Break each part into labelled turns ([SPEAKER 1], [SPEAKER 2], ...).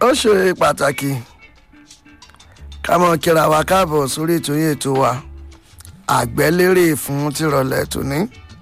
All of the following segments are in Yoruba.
[SPEAKER 1] ó ṣe pàtàkì ká mọ kíra wa káàbọ̀ sórí ètò yìí ètò wa àgbẹ̀lérè fún tìrọ̀lẹ́ tòní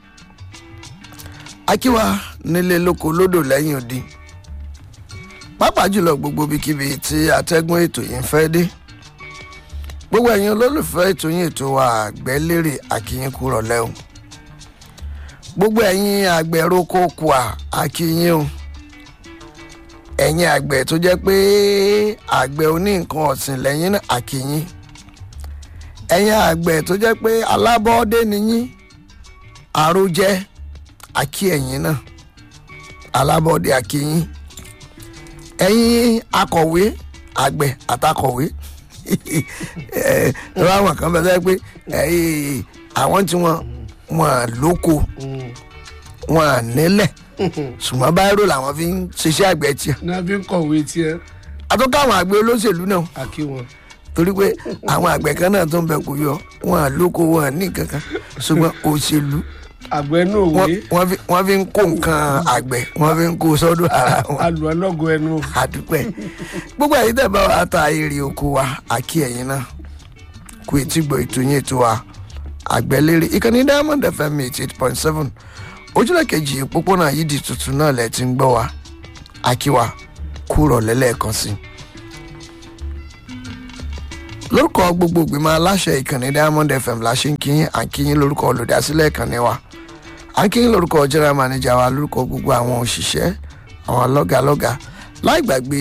[SPEAKER 1] akíwa nílé lóko lódò lẹ́yìn odi pàápàá jùlọ gbogbo ibikíbi tí atẹ́gùn ètò yìí ń fẹ́ dé gbogbo ẹ̀yin olólùfẹ́ ètò yìí ètò wa àgbẹ̀lérè àkíyín kúrọ̀ lẹ́hùn gbogbo ẹ̀yin àgbẹ̀roko kùà àkíyín o ẹ̀yin àgbẹ̀ tó jẹ́ pé àgbẹ̀ oní nǹkan ọ̀sìn lẹ́yìn náà àkíyín ẹ̀yin àgbẹ̀ tó jẹ́ pé alábọ́ọ́dé nìyí àròjẹ àkí ẹ̀yin náà alábọ́ọ́dé àkíyín ẹ̀yin akọ̀wé àgbẹ̀ àtakọ̀wé ẹ̀ ẹ̀ àwọn kan bẹ́ẹ̀ pé àwọn tí wọ́n wọ́n lóko wọ́n nílẹ̀ ṣùgbọ́n báyìí làwọn fi ń ṣiṣẹ́ àgbẹ̀ tiẹ̀.
[SPEAKER 2] náà fi ń kọ̀wé tiẹ̀
[SPEAKER 1] àtúnkọ́ àwọn àgbẹ̀ olóṣèlú náà
[SPEAKER 2] àkí wọn.
[SPEAKER 1] torí pé àwọn àgbẹ̀ kan náà tó ń bẹ kò yọ wọn lóko wọn ní kankan ṣùgbọ́n òṣèlú
[SPEAKER 2] àgbẹ̀ náà wé
[SPEAKER 1] wọ́n fi- wọ́n fi ń kó nǹkan àgbẹ̀ wọ́n fi ń kó sọ́dọ̀ ara wọn
[SPEAKER 2] alù ọlọ́gọ ẹnu.
[SPEAKER 1] àdúpẹ́ gbogbo ẹ̀yin tẹ̀ bá wa ta èrè oko wa àkí ẹ̀yin náà kú etí gbọ́ ètò yín ètò wa àgbẹ̀lérè ìkànnì diamond fm eighty eight point seven ojúlẹ̀ kejì òpópónà yìí di tuntun náà lẹ̀ ti ń gbọ́ wa àkíwa kúrọ̀ lẹ́lẹ́ẹ̀kan sí i. lórúkọ gbogbo ìgbìmọ̀ aláṣẹ ìkànnì diamond fm la ṣe ń kíyìn à ń kíyìn lórúkọ olùdásílẹ̀ ìkànnì wa à ń kíyìn lórúkọ general manager wa lórúkọ gbogbo àwọn òṣìṣẹ́ àwọn lọ́gàlọ́gà láì gbàgbé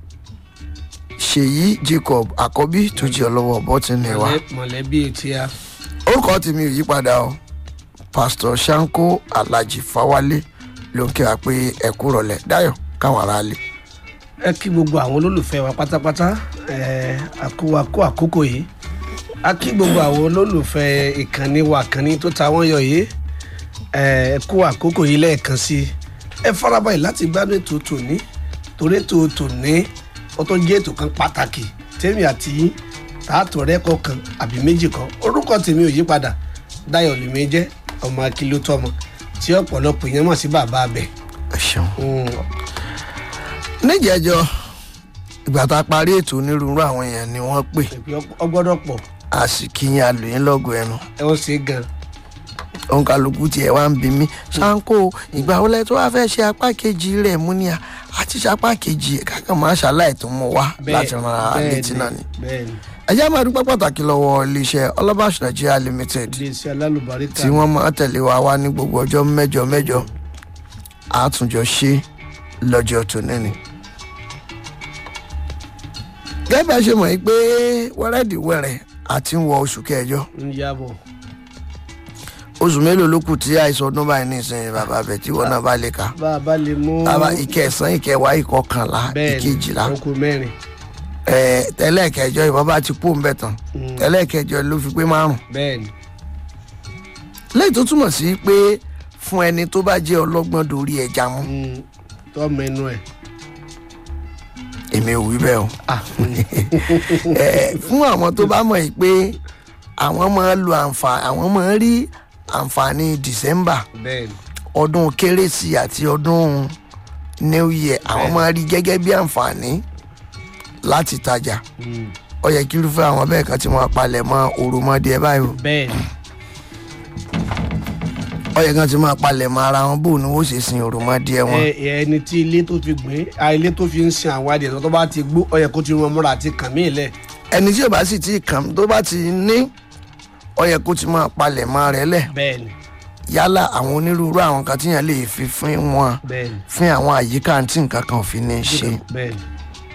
[SPEAKER 1] ṣèyí jacob àkọ́bí tó jẹ́ ọlọ́wọ́ bọ́tìnì wa
[SPEAKER 2] Mọ̀lẹ́- mọ̀lẹ́bí etí a.
[SPEAKER 1] orúkọ tèmi ò yípadà o pásítọ̀ sanko alhaji fawale ló ń kí wa pé ẹ kú rọlẹ̀ dáyọ̀ káwọn ará lè.
[SPEAKER 2] ẹ kí gbogbo àwọn olólùfẹ́ wa pátápátá ẹ àkówakó àkókò yìí a kí gbogbo àwọn olólùfẹ́ ìkànnì wa kànnì tó ta wọ́n yọ yìí ẹ kó àkókò yìí lẹ́ẹ̀kan sí i ẹ farabalẹ̀ láti gbádùn ètò tòní torí ètò tòní ó tó jẹ́ ètò kan pàtàkì tèmi àti yín tààtò rẹ́kọ̀ kan àbí méjì kan orúkọ tèmi ò yí padà dáyọ̀ lèmi jẹ́ ọmọ akíló tọmọ tí ọ̀pọ̀lọpọ̀ yẹn mọ̀ sí bàbá abẹ.
[SPEAKER 1] ẹ ṣeun.
[SPEAKER 2] Mm,
[SPEAKER 1] níjẹjọ ìgbà tá a parí ètò onírúurú àwọn èèyàn ni wọ́n pè
[SPEAKER 2] ọgbọ́dọ̀ pọ̀
[SPEAKER 1] a sì kíyìn alòyìn lọ́gọ̀ ẹnu
[SPEAKER 2] ẹ ó ṣe é gan
[SPEAKER 1] òǹkàlùkù tiẹ̀ wá ń bi mí sanko ìgbà wọlé tó wá fẹ́ ṣe apá kejì rẹ̀ mú ni a àti ṣe apá kejì ẹ̀ kákan máa ṣàlàyé tó mú wá láti ran ara létí náà ni.
[SPEAKER 2] bẹ́ẹ̀ ni
[SPEAKER 1] ẹ jẹ́ máa dúpẹ́ pàtàkì lọ́wọ́ iléeṣẹ́ ọlọ́bàṣ nigeria limited
[SPEAKER 2] iléeṣẹ́ alálùbáríkà
[SPEAKER 1] tí wọ́n máa tẹ̀lé wa wá ní gbogbo ọjọ́ mẹ́jọ mẹ́jọ àtúnjọ ṣe lọ́jọ́ tòní ni. gẹ́gẹ́ bí a ṣe mọ̀ yìí pé wẹ́rẹ́dìwẹ́rẹ́ àti ń wọ oṣù kẹjọ
[SPEAKER 2] ń yàbọ̀
[SPEAKER 1] oṣù mélòó ló kù tí àìsàn ọdún báyìí ní ìsinyìí bàbá bẹ̀ tí wọn náà bá lè ka.
[SPEAKER 2] bá a bá lè mú
[SPEAKER 1] bàbá ìkẹsàn ìkẹwàá ìkọkànlá
[SPEAKER 2] bẹ́ẹ̀ ni
[SPEAKER 1] ìkejìlá
[SPEAKER 2] ọkọ mẹ́rin
[SPEAKER 1] ẹ tẹ́lẹ̀ kẹjọ ìwọ́n bá ti kú òun bẹ̀ tán
[SPEAKER 2] Mm.
[SPEAKER 1] tẹ́lẹ̀ kẹjọ ló fi pé márùn.
[SPEAKER 2] bẹ́ẹ̀ ni
[SPEAKER 1] lẹ́yìn tó túmọ̀ sí pé fún ẹni tó bá jẹ́ ọlọ́gbọ́n dorí ẹja mú
[SPEAKER 2] Mm, tọ́mọ ẹnu ẹ̀
[SPEAKER 1] èmi ò wí bẹ́ẹ̀ o.
[SPEAKER 2] Ah, mm,
[SPEAKER 1] Ẹ, fún àwọn tó bá mọ̀ yìí pé àwọn máa ń lo àǹfààní àwọn máa ń rí àǹfààní december
[SPEAKER 2] bẹ́ẹ̀ ni
[SPEAKER 1] ọdún kérésì àti ọdún new year àwọn máa rí gẹ́gẹ́ bí àǹfààní láti tajà
[SPEAKER 2] Mm,
[SPEAKER 1] ó yẹ kí irúfẹ́ àwọn bẹ́ẹ̀ kan ti máa palẹ̀ mọ́ òròmọdé báyìí o
[SPEAKER 2] bẹ́ẹ̀ ni
[SPEAKER 1] ó yẹ kan ti máa palẹ̀ mọ́ ara wọn bóun ni wọ́n ṣe sin òròmọdé wọn.
[SPEAKER 2] ẹ ẹ, ẹni tí ilé tó fi gbìn á ilé tó fi ń sin àwọn adìẹ tó bá ti gbó ọ yẹ kó ti rún ọmọra àti kàn mí lẹ
[SPEAKER 1] ẹni tí ò bá sì ti kàn tó bá ti ní ó yẹ kó ti máa palẹ̀ mọ́ rẹ̀ lẹ̀
[SPEAKER 2] bẹ́ẹ̀ ni
[SPEAKER 1] yálà àwọn onírúurú àwọn kan tíyàn lè fi fún wọn
[SPEAKER 2] bẹ́ẹ̀ ni
[SPEAKER 1] fún àwọn àyíká tí nǹkan kan ò fi ní ṣe.
[SPEAKER 2] bẹ́ẹ̀ ni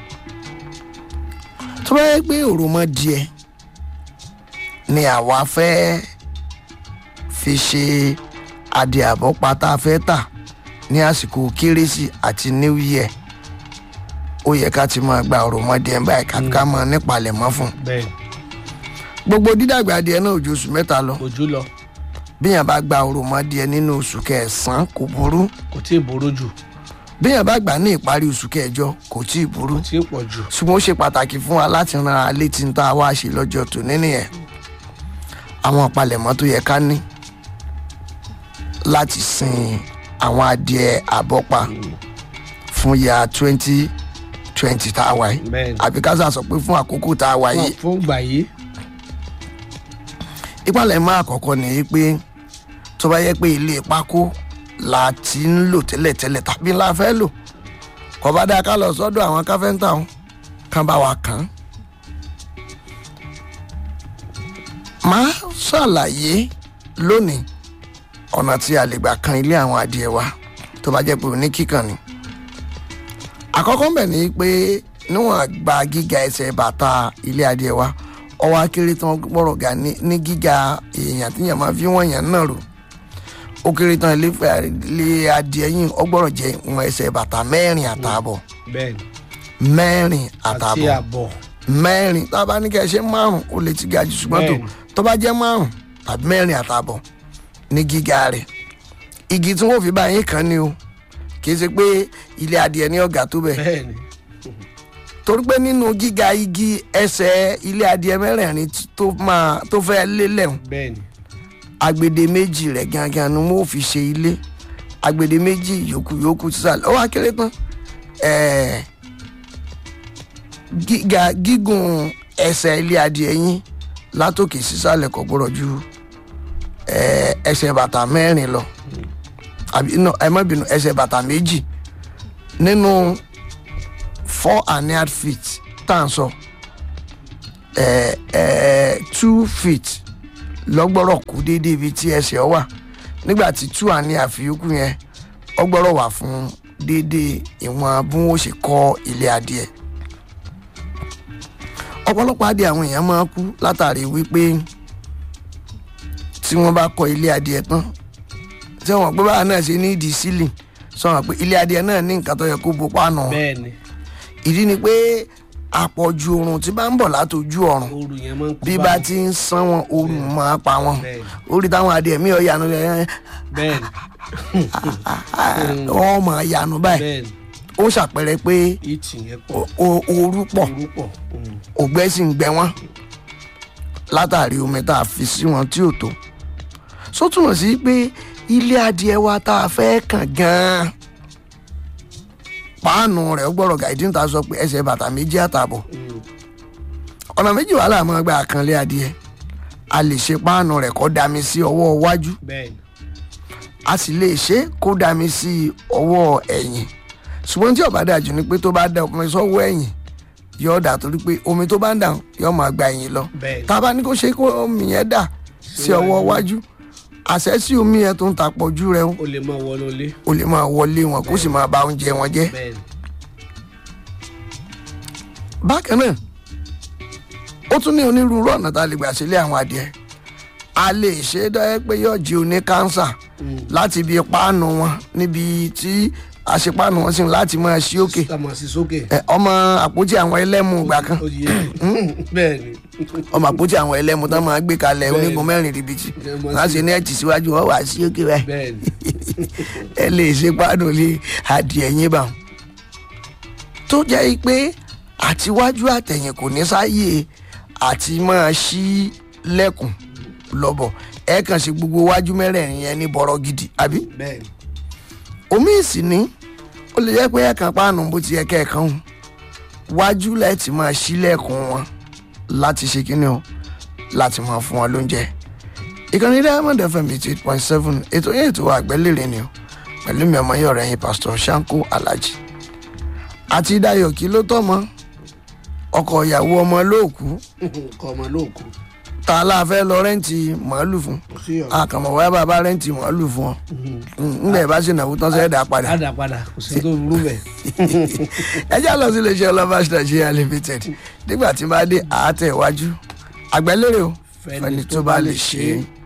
[SPEAKER 1] tó bá yẹ pé òròmọdìẹ ni àwa fẹ́ fi ṣe adìẹ àbọ̀pá tá a fẹ́ tà ní àsìkò kérésì àti new year ó yẹ ká ti máa gba òròmọdìẹ báyìí ká ká máa nípalẹ̀mọ́ fún un.
[SPEAKER 2] bẹ́ẹ̀ ni
[SPEAKER 1] gbogbo dídàgbà adìẹ náà ò ju oṣù mẹ́ta lọ
[SPEAKER 2] ojú lọ
[SPEAKER 1] bíyàn bá gba òròmọdìẹ nínú oṣù kẹsàn-án kò burú
[SPEAKER 2] kò tí ì boró jù
[SPEAKER 1] bíyàn bá gbà ní ìparí oṣù kẹjọ kò tí ì burú
[SPEAKER 2] kò tí ì pọ̀ jù
[SPEAKER 1] ṣùgbọ́n ó ṣe pàtàkì fún wa láti ran ara létí ń tá a wá ṣe lọ́jọ́ tòní nìyẹn àwọn àpalẹ̀mọ́ tó yẹ ká ní láti sin àwọn adìẹ àbọ́pa fún ya twenty twenty tá a wà yìí
[SPEAKER 2] Bẹ́ẹ̀ni.
[SPEAKER 1] àbí ká sà sọ pé fún àkókò tá a wà yìí
[SPEAKER 2] fún gbà yìí
[SPEAKER 1] ìpàlẹ̀ mọ́ àkọ́kọ́ nìyí pé tó bá yẹ pé ilé pákó la ti ń lò tẹ́lẹ̀tẹ́lẹ̀ tàbí la fẹ́ lò kò bá dáa ká lọ sọ́dọ̀ àwọn káfẹ́ńtà wọn kán bá wa kàn án. máa ṣàlàyé lónìí ọ̀nà tí a lè gbà kan ilé àwọn adìẹ wa tó bá jẹ́ pé òní kíkàn ni. àkọ́kọ́ ń bẹ̀ ni pé níwọ̀n gba gíga ẹsẹ̀ bàtà ilé adìẹ wa ọwọ́ akéré tán gbọ́rọ̀ ga ní ní gíga èèyàn tíyàn máa fi wọ́n yàn náà rò ó kéré tán ilé fẹ́- ilé adìẹ yìí ọgbọ́rọ̀ jẹ́ ìwọ̀n ẹsẹ̀ bàtà mẹ́rin àtààbọ̀
[SPEAKER 2] bẹ́ẹ̀ni
[SPEAKER 1] mẹ́rin
[SPEAKER 2] àti
[SPEAKER 1] àtààbọ̀
[SPEAKER 2] àbọ̀
[SPEAKER 1] mẹ́rin tá a bá ní kẹ́ ẹ ṣe márùn ó lè ti ga jù ṣùgbọ́n tó
[SPEAKER 2] Bẹ́ẹ̀ni.
[SPEAKER 1] tó bá jẹ́ márùn tàbí mẹ́rin àtààbọ̀ ní gíga rẹ̀ igi tí wọ́n fi bá yín kan ni o kì í ṣe pé ilé adìẹ ní ọ̀gá tó bẹ̀
[SPEAKER 2] bẹ́ẹ̀ni
[SPEAKER 1] torí pé nínú gíga igi ẹsẹ̀ ilé adìẹ mẹ́rẹ̀ẹ̀rin tí- tó máa tó fẹ́ lélẹ̀ hùn
[SPEAKER 2] bẹ́ẹ̀ni
[SPEAKER 1] agbede méjì rẹ̀ gangan ni wọ́n fi ṣe ilé agbede méjì yòókù yòókù sísàlẹ̀ ó wá kéré tán ẹ̀ẹ́ gíga gígùn ẹsẹ̀ ilé adìẹ yín látòkè sísàlẹ̀ kò gbọ́dọ̀ ju ẹ̀ẹ́ ẹsẹ̀ bàtà mẹ́rin lọ àbí no ẹ má bínú ẹsẹ̀ bàtà méjì nínú four and a half feet tá à ń sọ ẹ̀ẹ́ ẹ̀ẹ́ two feet lọ́gbọ́rọ̀ kú déédéé ibi tí ẹsẹ̀ ọ wà nígbà tí two and a half yòókù yẹn ọgbọ́rọ̀ wà fún déédéé ìwọ̀n bí wọ́n ṣe kọ́ ilé adìẹ ọ̀pọ̀lọpọ̀ adìẹ àwọn èèyàn máa kú látàrí wípé tí wọ́n bá kọ́ ilé adìẹ tán tí wọ́n pé báwa náà ṣe ní ìdí sílì sọ̀rọ̀ pé ilé adìẹ náà ní nǹkan tó yẹ kó bo páànù wọn.
[SPEAKER 2] bẹ́ẹ̀ni
[SPEAKER 1] ìdí ni pé àpọ̀jù oorun tí bá ń bọ̀ látọjú ọ̀run
[SPEAKER 2] ooru yẹn máa ń kú
[SPEAKER 1] bí
[SPEAKER 2] bá
[SPEAKER 1] bá
[SPEAKER 2] wọn.
[SPEAKER 1] ti ń sán wọn oorun máa pa wọn
[SPEAKER 2] Bẹ́ẹ̀ni.
[SPEAKER 1] orí táwọn adìẹ mi ò yanu lẹ
[SPEAKER 2] bẹ́ẹ̀ni
[SPEAKER 1] wọn mọ yanu báyìí
[SPEAKER 2] bẹ́ẹ̀ni
[SPEAKER 1] ó ṣàpẹrẹ pé
[SPEAKER 2] ìtì yẹn pọ̀
[SPEAKER 1] o- o- ooru pọ̀
[SPEAKER 2] ooru pọ̀ Mm.
[SPEAKER 1] ògbẹ́ sì ń gbẹ wọ́n látàrí omi tá a fi sí wọn tí ò tó só túmọ̀ sí pé ilé adìẹ wa tá a fẹ́ kàn gan-an páànù rẹ̀ ó gbọ́dọ̀ gàdí níta sọ pé ẹsẹ̀ bàtà méjì àtààbọ̀
[SPEAKER 2] Mm.
[SPEAKER 1] ọ̀nà méjì wàhálà máa gba àkànlé adìẹ a lè ṣe páànù rẹ̀ kó dami sí ọwọ́ iwájú
[SPEAKER 2] bẹ́ẹ̀ni
[SPEAKER 1] a sì lè ṣe é kó dami sí ọwọ́ ẹ̀yìn ṣùgbọ́n tí ó bá dájú ni pé tó bá da omi sọ́wọ́ ẹ̀yìn yóò dà torí pé omi tó bá ń dà yóò máa gba ẹ̀yìn lọ
[SPEAKER 2] bẹ́ẹ̀ni
[SPEAKER 1] tá a bá ní kó ṣe kó omi yẹn dà sí ọwọ́ iwájú àṣẹ sí omi yẹn tó ń ta pọ̀jù rẹ̀
[SPEAKER 2] o lè máa wọnú ilé
[SPEAKER 1] ó lè máa wọlé wọn kó sì máa ba oúnjẹ wọn jẹ́
[SPEAKER 2] bẹ́ẹ̀ni
[SPEAKER 1] bákan náà ó tún ní onírúurú ọ̀nà tá a lè gbà sílé àwọn adìẹ a lè ṣe é dọ́yẹ́ pé yóò jí oní kánsà láti ibi páànù wọn níbi tí àṣepáànù wọn sì ń láti máa ṣí òkè
[SPEAKER 2] sàmọ̀ sí sókè
[SPEAKER 1] Ẹ, ọmọ àpótí àwọn ẹlẹ́mu ìgbà kan
[SPEAKER 2] ó di yé bẹ́ẹ̀ni
[SPEAKER 1] ọmọ àpótí àwọn ẹlẹ́mu tán máa gbé kalẹ̀
[SPEAKER 2] Bẹ́ẹ̀ni.
[SPEAKER 1] onígun mẹ́rin ribiti
[SPEAKER 2] Bẹ́ẹ̀ni.
[SPEAKER 1] wọ́n á ṣe ní ẹ̀tì síwájú wọ́n wà á sí òkè báyìí
[SPEAKER 2] bẹ́ẹ̀ni
[SPEAKER 1] ẹ lè ṣe páànù lé adìẹ yín bá wọn. tó jẹ́ pé àtiwájú àtẹ̀yìn kò ní sáyè àti máa ṣí lẹ́kùn lọ́bọ̀ ẹ kàn ṣe gbogbo wájú mẹ́rẹ̀ẹ̀rin yẹn ní bọ̀rọ̀ gidi àbí
[SPEAKER 2] bẹ́ẹ̀ni
[SPEAKER 1] omi ìsìn ní ó lè jẹ́ pé ẹ̀kan páànù bó ti yẹ kẹ́ẹ̀kan hù wájú lẹ́ẹ̀tì máa ṣí lẹ́kùn wọn láti ṣe kíni o láti máa fún wọn lóúnjẹ ìkànnì diamond fm eighty eight point seven ètò yẹn ètò àgbẹ́lérè ni o pẹ̀lú mi ọmọ yẹn ọ̀rẹ́ yín pastor shanko alhaji àti dayo kí ló tọ́ mọ́ ọkọ ìyàwó ọmọ lóòkú
[SPEAKER 2] kọ́ ọmọ lóòkù
[SPEAKER 1] ta la fẹ́ lọ rẹ́ǹtì màálù fún
[SPEAKER 2] kò sí ọ̀rọ̀
[SPEAKER 1] àkàmọ̀ wáyà bàbá rẹ́ǹtì màálù fún ọ ńgbà ìbá ṣe nàwó tán sẹ́ẹ̀dá padà
[SPEAKER 2] padà padà kò sí tó burú bẹ́ẹ̀
[SPEAKER 1] ẹ já lọ sí iléeṣẹ́ ọlọ́ba nigeria limited nígbà tí bá dé àátẹ̀ iwájú àgbẹ̀lérè o fẹni tó bá lè ṣe é.